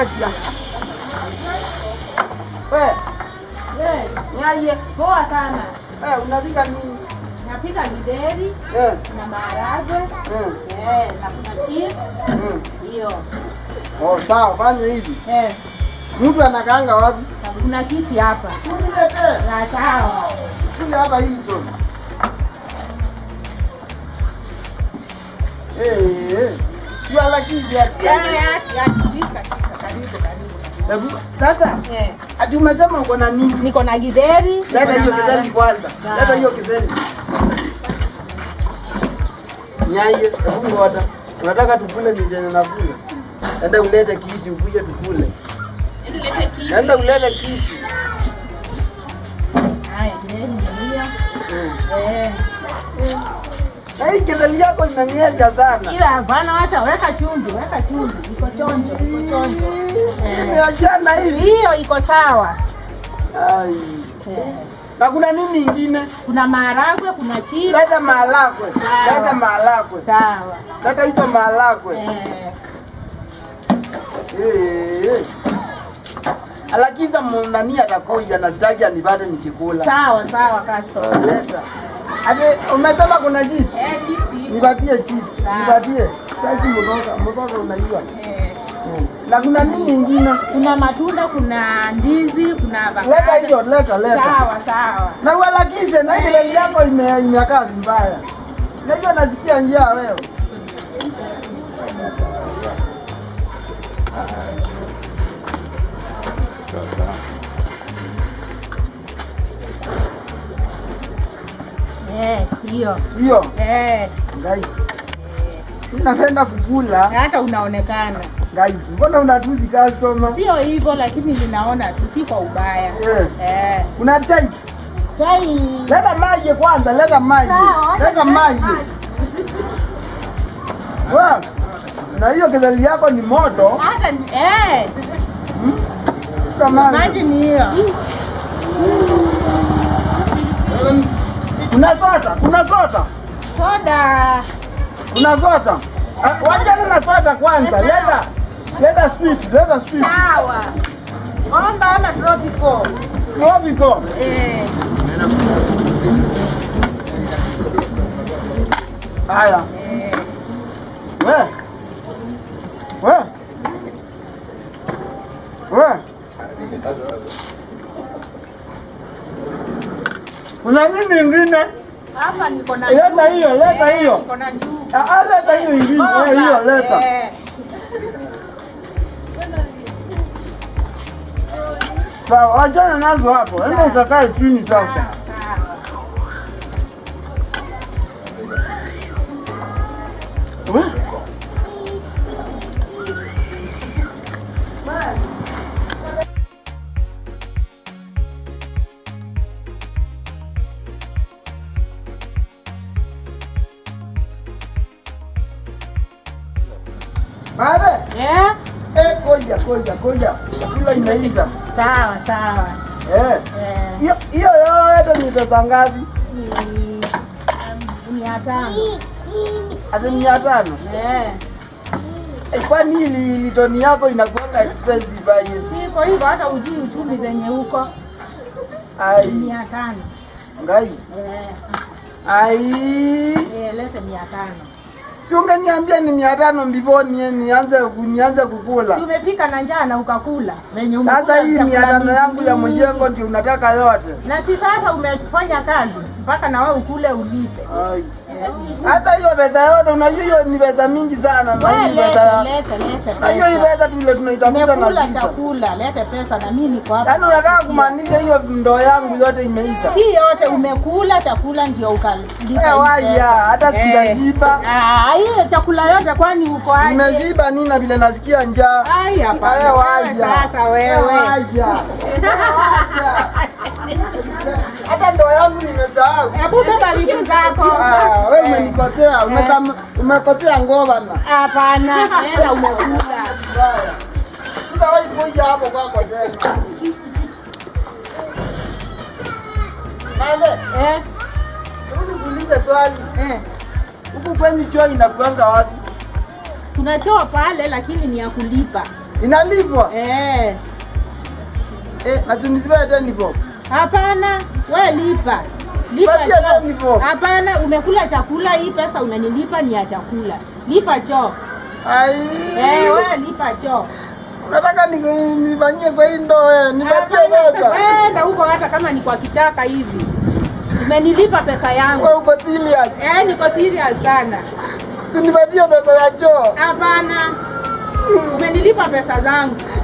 acha. We, Eh, niaje? Poa sana. Eh, unapika nini? Napika githeri Eh, na maharagwe eh, eh, na kuna chips eh. hiyo Oh, sawa, fanya hivi. eh, Mtu anakaanga wapi? na kuna kiti hapa Uniletee. na sawa. Kuja hapa hizo. Eh, eh. Swala kivi Eh, ati. ati, ati, shika, shika, karibu, karibu. Hebu, Sasa, Eh, ati umesema uko na nini? niko na githeri niko Leta na hiyo maharagwe. kidheli kwanza. Sawa. Leta hiyo kidheli. Nyaye, hebu ngoja. Unataka tukule nijene na kula. Enda ulete kiti ukuje tukule. Nilete kiti. Enda ulete kiti. Haya, githeri ni hiyo. Mm. Eh, Na hii kidheli yako imeng'eja sana. hiyo hapana, wacha weka chumvi, weka chumvi. Iko chonjo, iko chonjo. Eh. Imeachana hivi. Hiyo iko sawa. Ai. Eh. Na kuna nini ingine? Kuna maharagwe, kuna chips. Leta maharagwe. Sawa. Leta maharagwe. Sawa. Leta hizo maharagwe. Eh. Eh. Alakiza nani atakuja na sitaki anipate nikikula. Sawa sawa customer. Leta. Ati umesema kuna chips? Eh, chips iko. Nipatie chips. Sawa. Nipatie. Sitaki mboga. Mboga unajua. Eh. Mm. Na kuna nini ingine? Kuna matunda, kuna ndizi, kuna avocado. Leta hiyo, leta, leta. Sawa sawa. Na ualakize na ile leli yako ime imekaa vibaya. Najua nasikia njaa wewe. Eh, hiyo. Hiyo. Eh, Ngai. Mimi napenda kukula. hata unaonekana. Ngai. Mbona unatuzi customer? Sio hivyo lakini ninaona tu si kwa ubaya. Eh. Eh. Una chai? Chai. Leta maji kwanza, leta maji. Sawa, acha Leta nilete maji. Wa. Na hiyo kidhali yako ni moto. Hata ni- eh, Leta maji. maji ni hiyo. Kuna soda, kuna soda. Soda. Kuna soda. Ah, Wachana na soda kwanza. Sawa. Leta. Leta sweet, leta sweet. Sawa. Omba ama tropical. Tropical. Eh. Haya. Eh. We. We. We. Kuna nini ingine? Hapa niko na Leta njugu. hiyo, leta Eh, hiyo. Niko na njugu. Ah, ah, leta hiyo ingine. Omba. Eh, hiyo leta. Eh. Sawa, wachana nazo hapo. Enda ukakae chini sasa. Sawa. We. Babe, Eh? eh, koja, koja, koja. Chakula imeisha. Sawa sawa. Eh. Eh. Hiyo hiyo yote ni pesa ngapi? Ni mia tano. Ati mia tano. Eh. Eh, Kwani hili litoni yako inakuanga expensive aje? Siko hivyo hata ujui uchumi venye huko. Ai, Mia tano. ngai. Eh. Ai. Eh, lete mia tano. Si ungeniambia ni mia tano mbivoni nianze nianze kukula. Si umefika na njaa na ukakula venye umekula Sasa hii chakula mia tano mingi. yangu ya mjengo ndio unataka yote. Na si sasa umefanya kazi mpaka na wewe ukule ulipe. Ai. Hata hiyo pesa yote unajua hiyo ni pesa mingi sana na Wewe hii lete, pesa. lete, lete Na hiyo hii pesa. pesa tule tunaitafuta na Umekula sita. chakula, lete pesa na mimi niko hapa. Yaani unataka kumaanisha hiyo ndoo yangu yote imeisha. Si yote umekula chakula ndio ukalipa. Eh, waya, hata Eh. sijashiba. Ah, hiyo chakula yote kwani uko aje? Nimeshiba nini na vile nasikia njaa. Ai, hapana. Eh, waja. Sasa Eh, wewe. waja. Hata ndoo yangu nimesahau. Hebu beba vitu zako. Ah, wewe umenikosea, umesam- umekosea ngoma. Hapana, enda umekula. Mbaya. Sitawahi kuja hapo kwako tena. Mame, Eh, hebu nikuulize swali. eh. Huku kwenye choo inakuanga wapi? Kuna choo pale lakini ni ya kulipa. Inalipwa. Eh, Eh, na tunisipe teni bob. hapana, we lipa. Lipa Patia choo. teni bob. Hapana, umekula chakula, hii pesa umenilipa ni ya chakula. Lipa choo. Ai. Eh, we lipa choo. Unataka ni- nifanyie kwa hii ndoo eh, nipatie Hapana, pesa. Enda huko hata kama ni kwa kichaka hivi. Umenilipa pesa yangu. Wewe uko serious. Eh, niko serious sana. Tunipatie pesa ya choo. Hapana. Umenilipa pesa zangu.